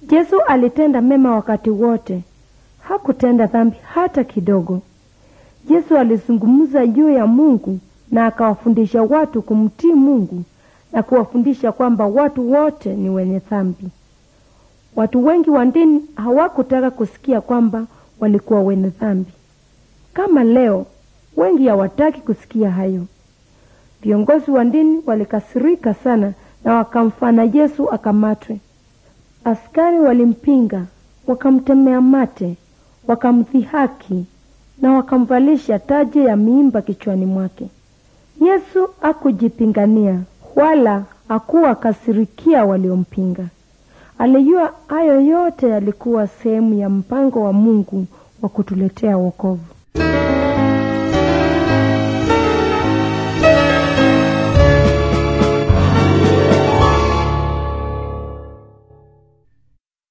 Yesu alitenda mema wakati wote, hakutenda dhambi hata kidogo. Yesu alizungumza juu ya Mungu na akawafundisha watu kumtii Mungu na kuwafundisha kwamba watu wote ni wenye dhambi. Watu wengi wa dini hawakutaka kusikia kwamba walikuwa wenye dhambi. Kama leo, wengi hawataki kusikia hayo. Viongozi wa dini walikasirika sana na wakamfanya Yesu akamatwe. Askari walimpinga, wakamtemea mate, wakamdhihaki na wakamvalisha taji ya miimba kichwani mwake. Yesu hakujipingania wala hakuwa kasirikia waliompinga. Alijua hayo yote yalikuwa sehemu ya mpango wa Mungu wa kutuletea wokovu.